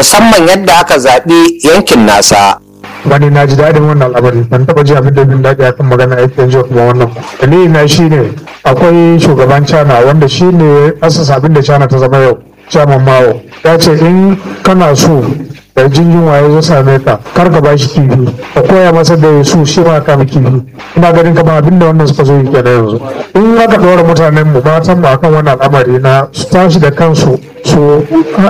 musamman yadda aka zaɓi yankin nasa wani na ji daɗin wannan al'amari ban taɓa ji abin da bin daɗi akan magana aiki yanzu kuma wannan ba dalili na shi ne akwai shugaban china wanda shi ne asasa abin da china ta zama yau chairman mao ya ce in kana so da jinjin waye zo same ka kar ka bashi kifi ka koya masa da su shi ma ka kifi ina ganin kamar abin da wannan suka zo yi kenan yanzu in aka ɗora mutanen mu matan mu akan wannan al'amari na su tashi da kansu su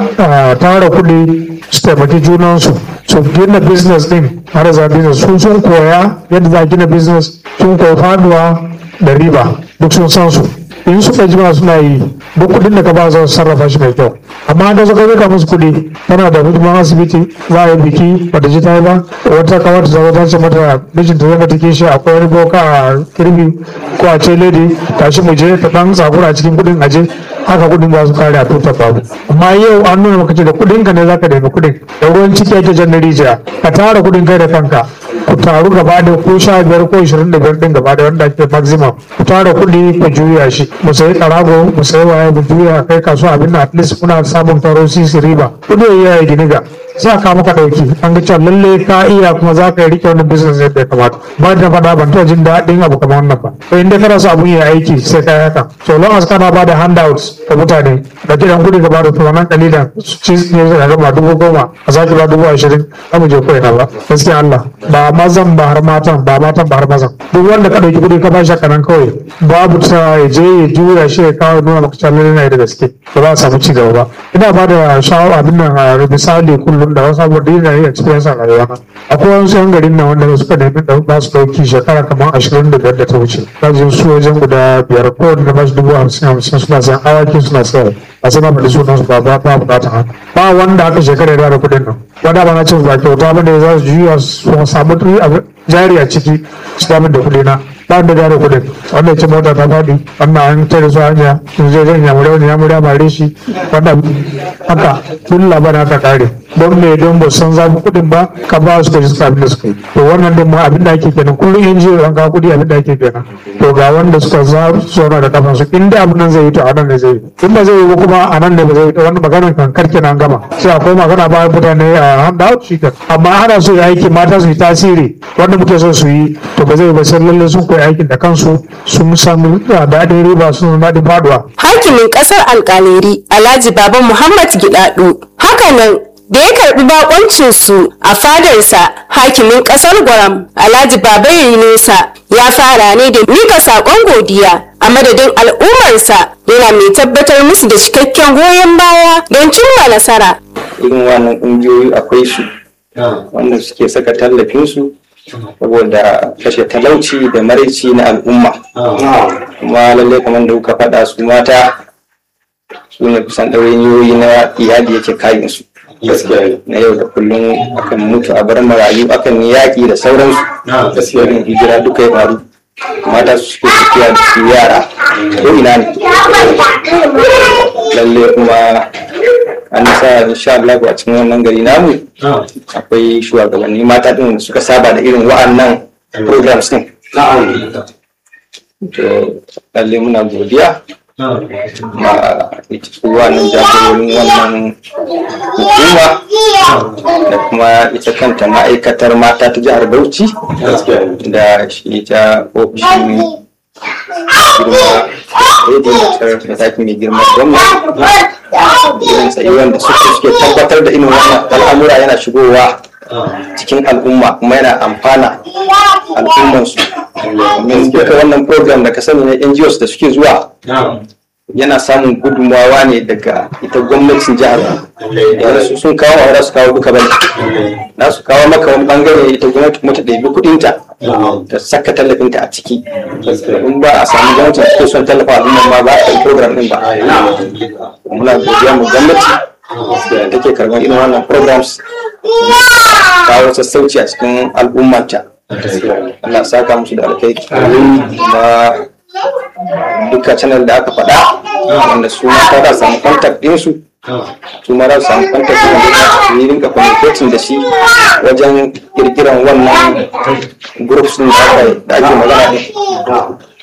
tara kuɗi su taimaki junansu su gina business din har za business sun sun koya yadda za a gina business sun koyi faduwa da riba duk sun san su in suka jima suna yi duk kuɗin da ka ba za su sarrafa shi mai kyau amma da suka zaka musu kuɗi tana da hidiman asibiti za a yi biki bata ji ta yi ba wata kawar ta ta ce mata mijinta zai mata kishi akwai wani boka a kirbi ko a ce lady tashi mu je ta dan tsakura a cikin kuɗin aje haka kuɗin za su kare a tuta babu amma yau an nuna maka ce da kuɗin ka ne zaka nemi kuɗin da ruwan ciki ake jan na rijiya ka tara kuɗin kai da kanka ku taru gaba da ko sha biyar ko ishirin da biyar din gaba da wanda ake maximum ku tara kuɗi ku juya shi mu sayi karago mu sayi waye mu juya kai kasuwa abin da at least muna samun taro sisi riba kuɗi ya yi giniga za ka maka ɗauki an ga cewa lalle ka iya kuma za ka yi rike wani business yadda ya kamata ba da faɗa ban taɓa jin daɗin abu kamar wannan ba to inda kana so abun ya aiki sai ka yi haka so long as kana ba da handouts ga mutane da gidan kuɗi ka ba da kuma nan kalilan su ci ne zai gaba dubu goma a sake ba dubu ashirin za mu je ko ina ba gaskiya Allah ba mazan ba har matan ba matan ba har mazan duk wanda ka ɗauki kuɗi ka ba shi kanan kawai babu ta ya je ya juya shi ya kawo nuna maka cewa lalle na da gaske ba za a samu ci gaba ba ina ba da shawara abin nan a misali kullum da wasu abubuwa da yana yi experience a rayuwa na akwai wasu yan garin nan wanda suka nemi da ba su ɗauki shekara kamar ashirin da biyar da ta wuce kajin su wajen guda biyar ko da ba su dubu hamsin hamsin suna sayan awaki suna sayar a sai na faɗi sunan su ba ba ba buƙatar haka ba wanda aka shekara ya da kuɗin nan wanda ba na cin ba kyauta ba da za su juya su samu jari a ciki su damar da kuɗi na ba da gane kuɗin wanda ya ce mota ta faɗi wannan an tare su hanya sun je zan yamure wani yamure bare shi wanda haka tun labarin haka kare don me don ba san zafi kuɗin ba ka ba su kaji suka abin da suka yi to wannan din ma abin da ake kenan kullum in jiyo an ka kuɗi abin da ake kenan to ga wanda suka zauna da kafan su in da abin nan zai yi to a nan ne zai yi in ba zai yi ba kuma a nan ne ba zai yi to wannan maganar kan karke nan gama sai akwai magana ba mutane a handout shi kan amma ana so ya aiki mata su yi tasiri wanda muke so su yi to ba zai yi ba sai lalle sun koyi aikin da kansu sun samu daɗin riba sun daɗin faduwa. hakimin ƙasar alƙaleri alhaji baba muhammad gidadu hakanan da ya karbi bakoncin su a fadarsa hakimin kasar gwaram alhaji baba nesa ya fara ne da mika sakon godiya a madadin al'ummarsa yana mai tabbatar musu da cikakken goyon baya don cimma nasara irin wannan ƙungiyoyi akwai su wanda suke saka tallafinsu saboda kashe talauci da maraici na al'umma kuma lallai kamar da kuka faɗa su mata su ne kusan ɗawainiyoyi na iyali yake kayan su na yau da kullum akan mutu a bar marayu akan yi yaƙi da sauransu gaskiyarin hijira duka ya faru mata su suke tafiya da su yara ko ina ne lalle kuma an sa insha Allah a cikin wannan gari namu akwai shugabanni mata din suka saba da irin wa'annan programs din to lalle muna godiya ma ita wannan jagororin wannan hukuma da kuma ita kanta ma'aikatar mata ta jihar Bauchi da shi ta ofishin girma rediyo da taki mai girma gwamna irin tsayuwan da suke suke tabbatar da irin wannan al'amura yana shigowa cikin al'umma kuma yana amfana al'ummansu domin duka wannan program da ka sani na NGOs da suke zuwa yana samun gudunmawa ne daga ita gwamnatin jihar yanzu sun kawo ma su kawo duka bane na su kawo maka wani bangare ita gwamnati kuma ta ɗabi kuɗinta ta saka tallafinta a ciki in ba a samu gwamnati da take son tallafa al'umma ma ba a yi program din ba muna godiya mu gwamnati da take karɓar irin wannan programs kawo sassauci a cikin al'ummanta Allah saka musu da alkai kuma duka channel da aka faɗa wanda su mata da samu contact ɗinsu su ma za su samu contact ɗin da su yi rinka communicating da shi wajen kirkiran wannan groups ɗin da ake magana ɗin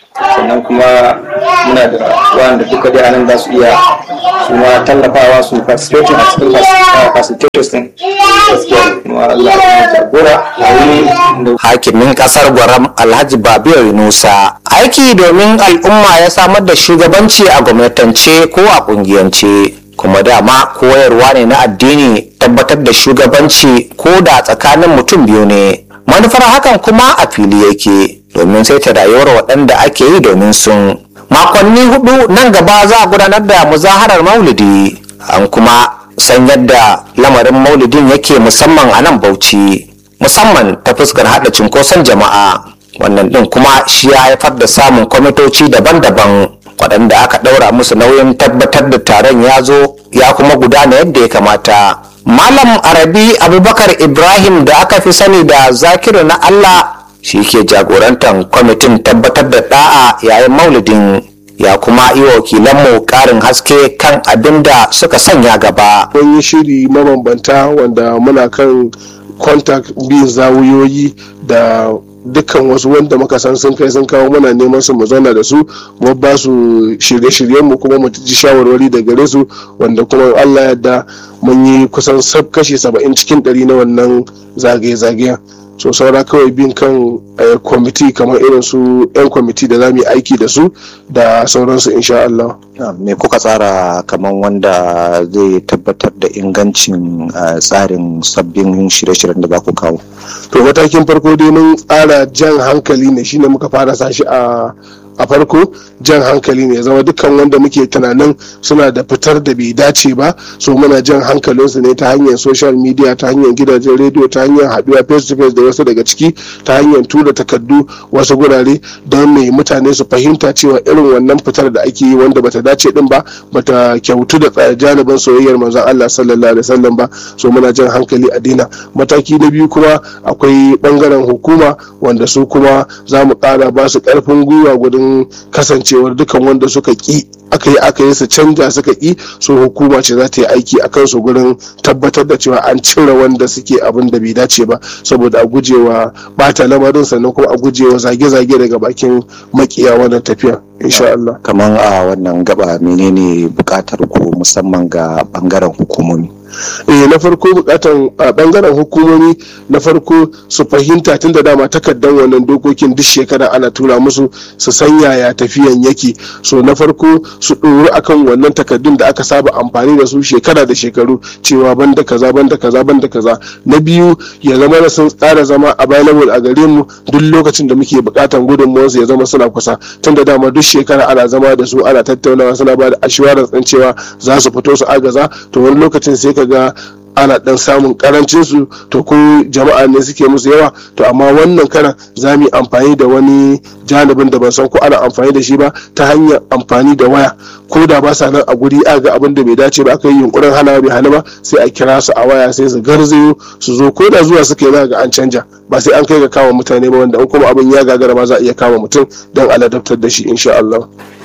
sannan kuma muna da wanda duka dai anan za su iya su ma tallafawa su participating a cikin facilitators din gaskiya kuma Allah ya jagora a wuri da hakimin kasar gwaram alhaji babiyar yunusa aiki domin al'umma ya samar da shugabanci a gwamnatance ko a kungiyance kuma dama koyarwa ne na addini tabbatar da shugabanci ko da tsakanin mutum biyu ne manufar hakan kuma a fili yake domin sai ta rayuwar waɗanda ake yi domin sun makonni hudu nan gaba za a gudanar da muzaharar maulidi an kuma san yadda lamarin maulidin yake musamman a nan bauchi musamman ta fuskar hada cunkoson jama'a wannan din kuma shi ya haifar da samun kwamitoci daban-daban waɗanda aka ɗaura musu nauyin tabbatar da taron ya zo ya kuma gudana yadda ya kamata malam arabi abubakar ibrahim da aka fi sani da zakiru na allah shi ke jagorantar kwamitin tabbatar da da'a yayin maulidin ya kuma yi wa wakilanmu ƙarin haske kan abin da suka sanya gaba mun yi shiri mabambanta wanda muna kan contact bin zawuyoyi da dukkan wasu wanda muka san sun kai sun kawo muna neman su mu zauna da su mu ba su shirye-shiryen mu kuma mu ji shawarwari da gare su wanda kuma Allah yadda mun yi kusan sab kashi saba'in cikin ɗari na wannan zagaye-zagayen so saura kawai bin kan kwamiti kamar irin su 'yan kwamiti da za mu yi aiki da su da sauransu insha Allah. me kuka tsara kamar wanda zai tabbatar da ingancin uh, tsarin sabbin shirye-shiryen da za ku kawo to matakin farko dai mun tsara jan hankali ne shine muka fara sashi a a farko jan hankali ne zama dukkan wanda muke tunanin suna da fitar da bai dace ba so muna jan hankalinsu ne ta hanyar social media ta hanyar gidajen rediyo ta hanyar haɗuwa face to face da wasu daga ciki ta hanyar tura takardu wasu gurare don mai mutane su fahimta cewa irin wannan fitar da ake yi wanda bata dace din ba bata kyautu da janibin soyayyar manzon Allah sallallahu alaihi wasallam ba so muna jan hankali a dina mataki na biyu kuma akwai bangaren hukuma wanda su kuma za mu ƙara ba su ƙarfin gwiwa gudun kasancewar dukan wanda suka ki aka yi aka yi su canja suka ki so hukuma ce za ta yi aiki a kansu gurin tabbatar da cewa an cire wanda suke abin da bai dace ba saboda a gujewa bata lamarin sannan kuma a gujewa zage-zage daga bakin makiya wannan tafiya insha Allah kamar a wannan gaba menene bukatar ku musamman ga bangaren hukumomi eh na farko bukatan a bangaren hukumomi na farko su fahimta tun da dama takaddan wannan dokokin duk shekara ana tura musu su san yaya tafiyan yake so na farko su ɗoru akan wannan takaddun da aka saba amfani da su shekara da shekaru cewa banda kaza banda kaza banda kaza na biyu ya zama na sun tsara zama available a gare mu duk lokacin da muke bukatan gudunmuwarsu ya zama suna kusa tun da dama duk shekara ana zama da su ana tattaunawa suna ba da assurance ɗin cewa za su fito su agaza to wani lokacin sai ka ga ana dan samun karancin su to ko jama'a ne suke musu yawa to amma wannan karan za mu yi amfani da wani janibin da ban san ko ana amfani da shi ba ta hanyar amfani da waya ko da ba sa nan a guri a ga abin da bai dace ba aka yi yunkurin hana bai hana ba sai a kira su a waya sai su garzayo su zo ko da zuwa suka yi ga an canja ba sai an kai ga kama mutane ba wanda in kuma abin ya gagara ba za a iya kama mutum don aladabtar da shi insha Allah.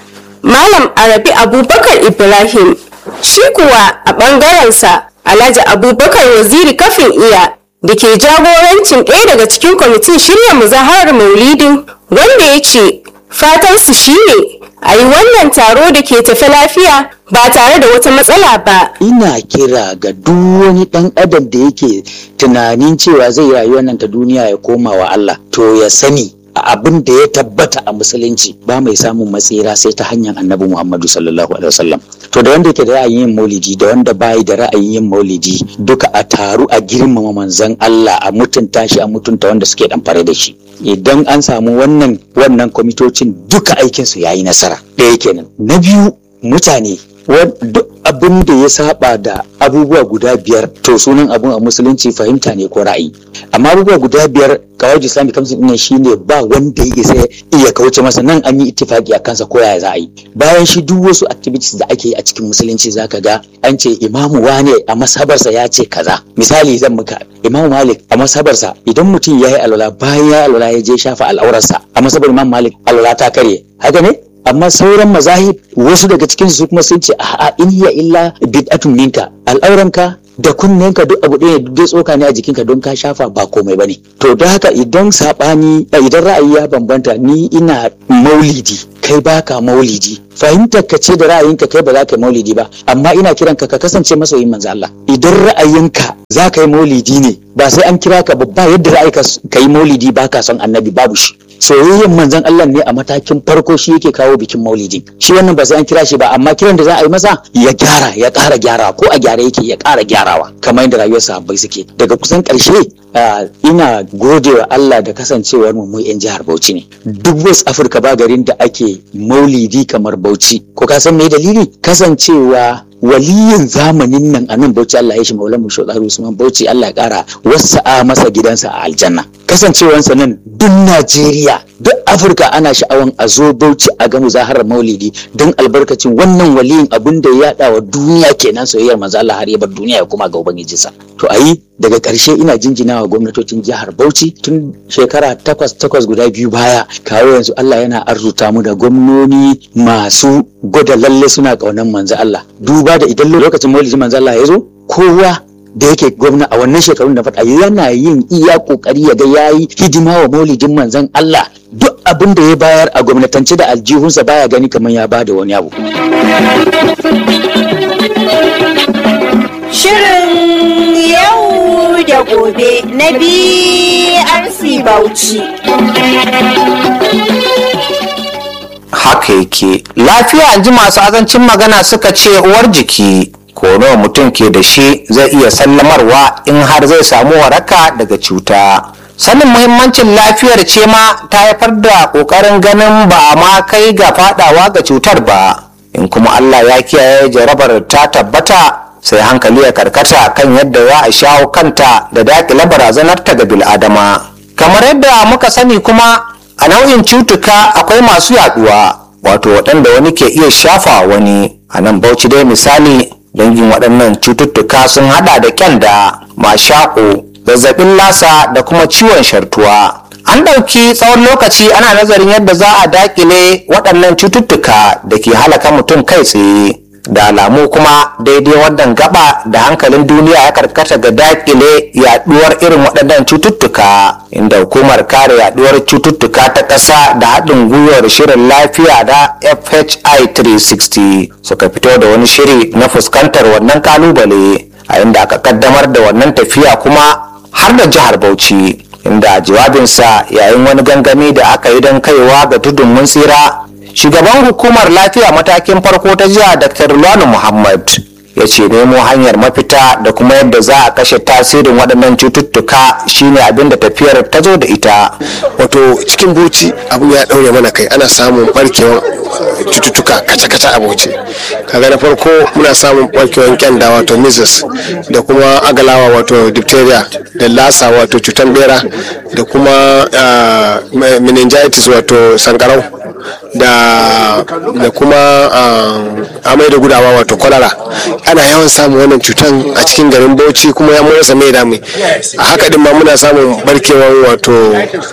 Malam Arabi Abubakar Ibrahim shi kuwa a ɓangarensa Alhaji Abubakar Waziri kafin iya da ke jagorancin ɗaya daga cikin kwamitin shirya muzaharar maulidin wanda ya ce fatansu shine a yi wannan taro da ke tafi lafiya ba tare da wata matsala ba. ina kira ga duk wani ɗan adam da yake tunanin cewa zai rayuwa nan ta duniya ya koma wa Allah to ya sani abin da ya tabbata a musulunci ba mai samun matsira sai ta hanyar annabi muhammadu sallallahu alaihi wasallam to da wanda yake da ra'ayin yin maulidi da wanda bayi da ra'ayin yin maulidi duka a taru a girmama manzon Allah a mutunta shi a mutunta wanda suke damfare da shi idan an samu wannan wannan kwamitocin duka aikin su yayi nasara ɗaya kenan na biyu mutane duk abin da ya saba da abubuwa guda biyar to sunan abun a musulunci fahimta ne ko ra'ayi amma abubuwa guda biyar kawai islamic council ɗin shine ba wanda ya isa iya kauce masa nan an yi ittifaki a kansa ko yaya za a yi bayan shi duk wasu activities da ake yi a cikin musulunci zaka ga an ce imamu wane a masabarsa ya ce kaza misali zan muka imamu malik a masabarsa idan mutum ya yi alwala bayan ya alwala ya je shafa al'aurarsa a masabar imam malik alwala ta karye haka ne amma sauran mazahib wasu daga cikin su kuma sun ce a'a in hiya illa bid'atun minka al'auranka da kunnenka duk abu ɗaya duk tsoka ne a jikinka don ka shafa ba komai bane to don haka idan sabani idan ra'ayi ya bambanta ni ina maulidi kai baka maulidi fahimtar ka ce da ra'ayinka kai ba za ka yi maulidi ba amma ina kiran ka ka kasance masoyin manzo Allah idan ra'ayinka za ka yi maulidi ne ba sai an kira ka ba ba yadda ra'ayi ka yi maulidi ba ka son annabi babu shi soyayyen manzon Allah ne a matakin farko shi yake kawo bikin maulidi shi wannan ba sai an kira shi ba amma kiran da za a yi masa ya gyara ya ƙara gyara ko a gyara yake ya ƙara gyarawa kamar yadda rayuwar sahabbai suke daga kusan ƙarshe ina gode wa Allah da kasancewar mu mu yan jihar Bauchi ne duk West Africa ba garin da ake maulidi kamar Bauchi ko ka san me dalili kasancewa waliyin zamanin nan a nan Bauchi Allah ya shi Maulan mu Shodaru Usman Bauchi Allah ya kara wasa'a masa gidansa a aljanna kasancewansa nan duk Najeriya duk Afirka ana sha'awan a zo Bauchi a ga muzaharar Maulidi don albarkacin wannan waliyin abin da ya yada wa duniya kenan soyayyar manzo Allah har ya bar duniya ya kuma ga ubangijinsa to ayi daga ƙarshe ina jinjinawa gwamnatocin jihar Bauchi tun shekara takwas takwas guda biyu baya kawo yanzu Allah yana arzuta mu da gwamnoni masu gwada lalle suna ƙaunar manzo Allah duba da idan lokacin maulidi manzo Allah ya zo kowa da yake gwamna a wannan shekarun da faɗa yana yin iya kokari ya ga yayi hidima wa maulidin manzon Allah duk abin da ya bayar a gwamnatance da aljihunsa baya gani kamar ya bada wani abu Shirin yau da gobe na BRC Bauchi. haka yake lafiya ji masu azancin magana suka ce uwar jiki ko nawa mutum ke da shi zai iya sallamarwa in har zai samu waraka daga cuta sanin muhimmancin lafiyar ce ma ta haifar da ƙoƙarin ganin ba a ma kai ga fadawa ga cutar ba in kuma allah ya kiyaye jarabar ta tabbata sai hankali ya karkata kan yadda za a shawo kanta da daƙile barazanarta ga bil'adama kamar yadda muka sani kuma a nau'in cutuka akwai masu yaduwa wato waɗanda wani ke iya shafa wani a nan bauchi dai misali dangin waɗannan cututtuka sun hada da kyanda mashaƙo zazzabin lasa da kuma ciwon shartuwa an ɗauki tsawon lokaci ana nazarin yadda za a daƙile waɗannan cututtuka da ke halaka mutum kai tsaye da alamu kuma daidai wannan gaba da hankalin duniya ya karkata ga dakile yaduwar irin waɗannan cututtuka inda hukumar kare yaduwar cututtuka ta ƙasa da haɗin gwiwar shirin lafiya da fhi 360 suka fito da wani shiri na fuskantar wannan kalubale a inda aka kaddamar da wannan tafiya kuma har da jihar bauchi inda jawabinsa yayin wani gangami da aka yi don kaiwa ga tudun mun tsira shugaban hukumar lafiya matakin farko ta jiha dr luwanu muhammad ya ce nemo hanyar mafita da kuma yadda za a kashe tasirin waɗannan cututtuka shine abin da tafiyar ta zo da ita wato cikin buci abu ya ɗaure mana kai ana samun barkewar cututtuka kaca-kaca a buci kaga na farko muna samun barkewar kyanda wato measles da kuma agalawa wato diphtheria da lasa wato cutan bera da kuma meningitis wato sankarau da da kuma amai da gudawa wato kwalara ana yawan samun wannan cutan a cikin garin bauchi kuma ya motsa mai dami a haka din ma muna samun barkewan wato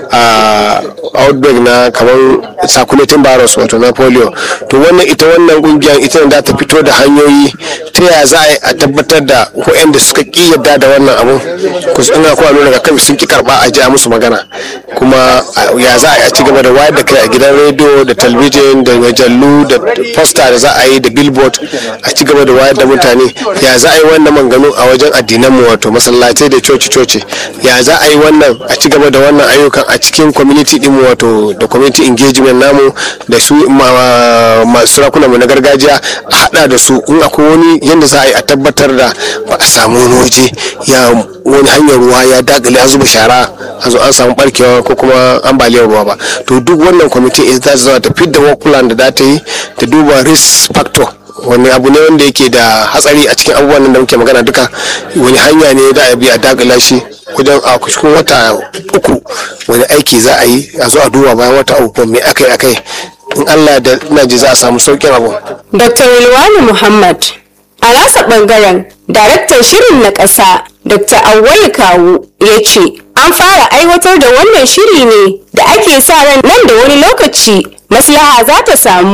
outbreak na kamar circulating virus wato na polio to wannan ita wannan kungiyar ita ne za ta fito da hanyoyi ta yaya za a tabbatar da waɗanda suka ki yadda da wannan abu ina kuma nuna kan sun ki karba a ji musu magana kuma ya za a ci gaba da wayar da kai a gidan rediyo da talbijin da majallu da poster da za a yi da billboard a ci gaba da wayar da mutane ya za a yi wannan manganu a wajen addinan mu wato masallatai da coci coci ya za a yi wannan a ci gaba da wannan ayyukan a cikin community din mu wato da community engagement namu da su masu sarakuna mu na gargajiya a hada da su in akwai wani yadda za a yi a tabbatar da ba a samu wani waje ya wani hanyar ruwa ya dagale ya zuba shara a zo an samu barkewa ko kuma ambaliyar ruwa ba to duk wannan kwamiti ita za zama ta fidda work plan da za ta yi ta duba risk factor wani abu ne wanda yake da hatsari a cikin abubuwan da muke magana duka wani hanya ne da a bi a dagala shi wajen a cikin wata uku wani aiki za a yi a zo a duba bayan wata uku me akai akai in allah da ina ji za a samu sauƙin abu Dr. Wilwani Muhammad a nasa ɓangaren daraktan shirin na ƙasa Dr. Awwal Kawu ya ce an fara aiwatar da wannan shiri ne da ake sa ran nan da wani lokaci maslaha za ta samu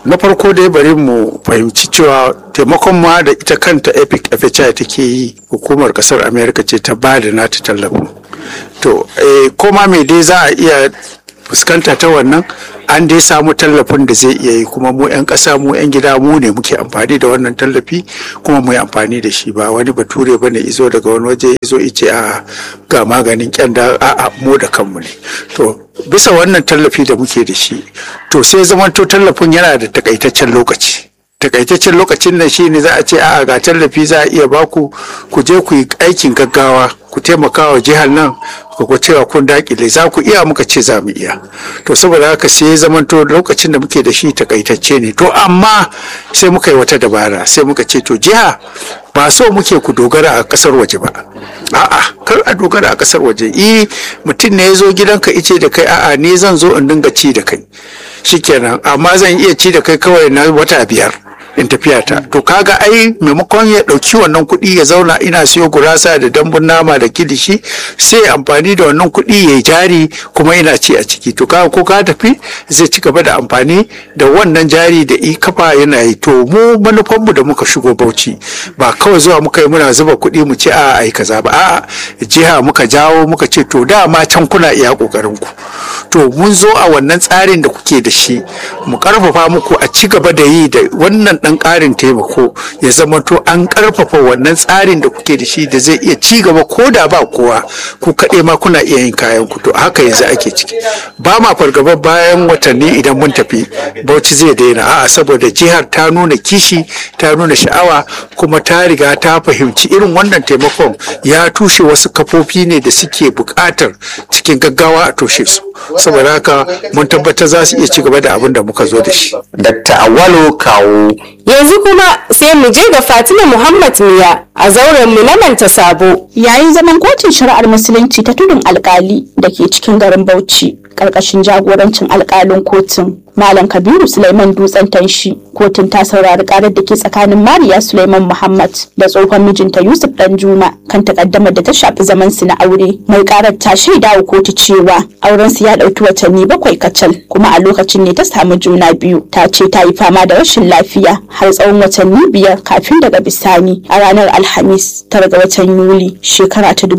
na farko dai bari mu fahimci cewa taimakon ma da ita kanta epic fhi take yi hukumar kasar america ce ta ba da nata tallafin to eh, koma mai dai za a iya fuskanta ta wannan an dai samu tallafin da zai iya yi kuma mu 'yan ƙasa mu 'yan gida mu ne muke amfani da wannan tallafi kuma mu yi amfani da shi ba wani bature ba ne izo daga wani waje izo ice a ga maganin kyanda a a mu da kanmu ne to bisa wannan tallafi da muke da shi to sai zamanto tallafin yana da takaitaccen lokaci takaitaccen lokacin nan shi ne za a ce a ga tallafi za a iya baku ku je ku yi aikin gaggawa ku taimaka wa jihar nan ku cewa kun dakile za ku iya muka ce za mu iya to saboda haka sai zamanto lokacin da muke da shi takaitacce ne to amma sai muka yi wata dabara sai muka ce to jiha ba so muke ku dogara a kasar waje ba a'a kar a dogara a kasar waje i mutum ne ya zo gidanka ice da kai a'a ni zan zo in dinga ci da kai shikenan amma zan iya ci da kai kawai na wata biyar in tafiya ta to kaga ai maimakon ya ɗauki wannan kuɗi ya zauna ina siyo gurasa da dambun nama da kilishi sai amfani da wannan kuɗi ya yi jari kuma ina ci a ciki to kaga ko ka tafi zai ci gaba da amfani da wannan jari da i kafa yana yi to mu manufanmu da muka shigo bauchi ba kawai zuwa muka yi muna zuba kuɗi mu ce a ai kaza ba a'a jiha muka jawo muka ce to dama can kuna iya ƙoƙarin ku to mun zo a wannan tsarin da kuke da shi mu karfafa muku a ci gaba da yi da wannan dan karin taimako ya zama to an karfafa wannan tsarin da kuke da shi da zai iya ci gaba ko da ba kowa ku kaɗai ma kuna iya yin kayan ku to haka yanzu ake ciki ba ma fargaba bayan watanni idan mun tafi bauchi zai daina a'a saboda jihar ta nuna kishi ta nuna sha'awa kuma ta riga ta fahimci irin wannan taimakon ya tushe wasu kafofi ne da suke buƙatar cikin gaggawa a toshe su saboda haka mun tabbatar za su iya ci gaba da abin da muka zo da shi Dr. Awalu Kawu Yanzu kuma sai mu je ga Fatima Muhammad Miya a zauren mu na manta sabo. yayin zaman kotun shari'ar musulunci ta tudun alkali da ke cikin garin bauchi karkashin jagorancin alkalin kotun malam kabiru suleiman dutsen tanshi kotun ta saurari karar da ke tsakanin mariya suleiman muhammad da tsohon mijinta yusuf danjuma kan takaddamar da ta shafi zaman su na aure mai karar ta shaida wa kotu cewa auren su ya dauki watanni bakwai kacal kuma a lokacin ne ta samu juna biyu ta ce ta yi fama da rashin lafiya har tsawon watanni biyar kafin daga bisani a ranar alhamis tara ga watan yuli shekara ta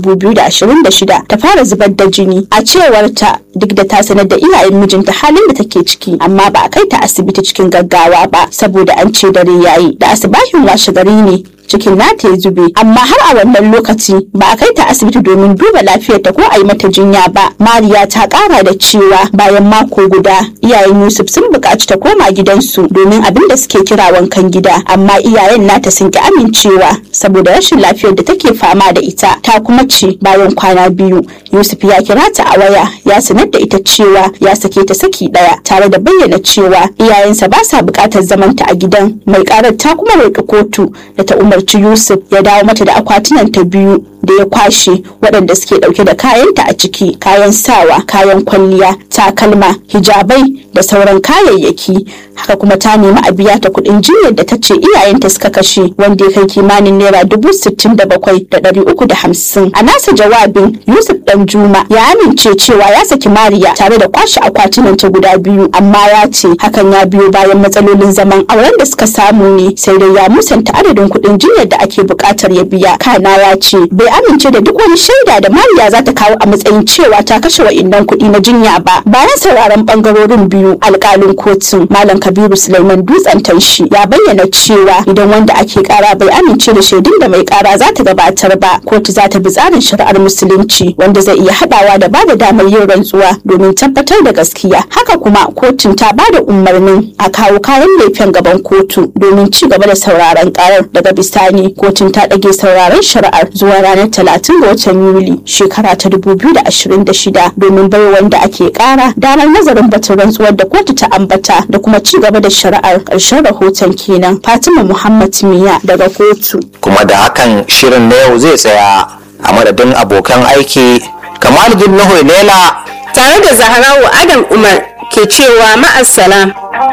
2026 ta fara zubar da jini a cewar ta duk da ta sanar da iyayen mijinta halin da take ciki amma ba a kai ta asibiti cikin gaggawa ba saboda an ce dare yayi da asibahin washe gari ne cikin nata ya zube amma har a wannan lokaci ba a kai ta asibiti domin duba lafiyarta ko a yi mata jinya ba mariya ta kara da cewa bayan mako guda iyayen yusuf sun buƙaci ta koma gidansu domin abin da suke kira wankan gida amma iyayen nata sun ki amincewa saboda rashin lafiyar da take fama da ita ta kuma ce bayan kwana biyu yusuf ya kira ta a waya ya sanar da ita cewa ya sake ta saki ɗaya tare da bayyana cewa iyayensa ba sa buƙatar zamanta a gidan mai karar ta kuma roƙi kotu da ta umar umarci Yusuf ya dawo mata da akwatunan ta biyu da ya kwashe waɗanda suke ɗauke da kayanta a ciki kayan sawa kayan kwalliya takalma hijabai da sauran kayayyaki haka kuma ta nemi a biya ta kuɗin jinyar da ta ce iyayenta suka kashe wanda ya kai kimanin naira dubu sittin da bakwai da ɗari uku da hamsin a nasa jawabin Yusuf ɗan Juma ya amince cewa ya saki Mariya tare da kwashe akwatunan ta guda biyu amma ya ce hakan ya biyo bayan matsalolin zaman auren da suka samu ne sai dai ya musanta adadin kuɗin jinyar da ake buƙatar ya biya kana ya ce bai amince da duk wani shaida da Mariya za ta kawo a matsayin cewa ta kashe wa'innan kuɗi na jinya ba bayan sauraron ɓangarorin biyu alƙalin kotun Malam Kabiru Sulaiman Dutsen Tanshi ya bayyana cewa idan wanda ake ƙara bai amince da shaidun da mai ƙara za ta gabatar ba kotu za ta bi tsarin shari'ar musulunci wanda zai iya haɗawa da ba da damar yin rantsuwa domin tabbatar da gaskiya haka kuma kotun ta ba da umarnin a kawo kayan laifin gaban kotu domin ci gaba da sauraron ƙarar daga bisani kotun ta ɗage sauraron shari'ar zuwa ranar talatin ga watan Yuli shekara ta dubu biyu da ashirin da shida domin bai wanda ake ƙara damar nazarin batun rantsuwar da kotu ta ambata da kuma ci gaba da shari'ar ƙarshen rahoton kenan Fatima Muhammad Miya daga kotu. kuma da hakan shirin na yau zai tsaya a madadin abokan aiki Kamal Nuhu Lela Tare da Zahrawu Adam Umar ke cewa ma'assalam.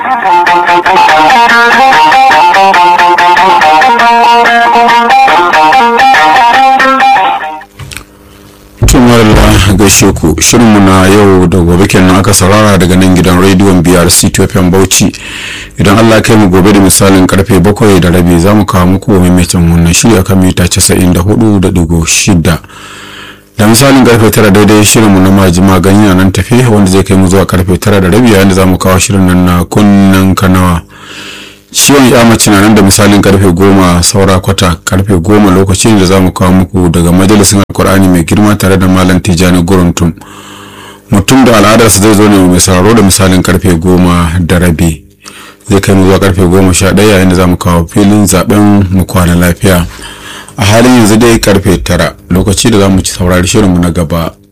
tumarla gaishe ku shirinmu na yau da gobe kenan aka saurara daga nan gidan rediyon biyar ctfm bauchi idan allah kai mu gobe da misalin karfe bakwai da rabi za mu kawo muku maimaitin wannan shiri akan mita casa'in da hudu da digo shida da misalin karfe tara daidai shirinmu na majima ganye nan tafi wanda zai kai mu zuwa karfe tara da rabi yayin da za mu kawo shirin nan na kunnen kanawa ciwon ya mace na nan da misalin karfe goma saura kwata karfe goma lokacin da za mu kawo muku daga majalisin alkur'ani mai girma tare da malam tijjani guruntum mutum da al'adarsa zai zo ne mai sauraro da misalin karfe goma da rabi zai kai mu zuwa karfe goma sha ɗaya yayin da za mu kawo filin zaben mu kwana lafiya a halin yanzu dai karfe tara lokaci da za mu ci saurari shirinmu na gaba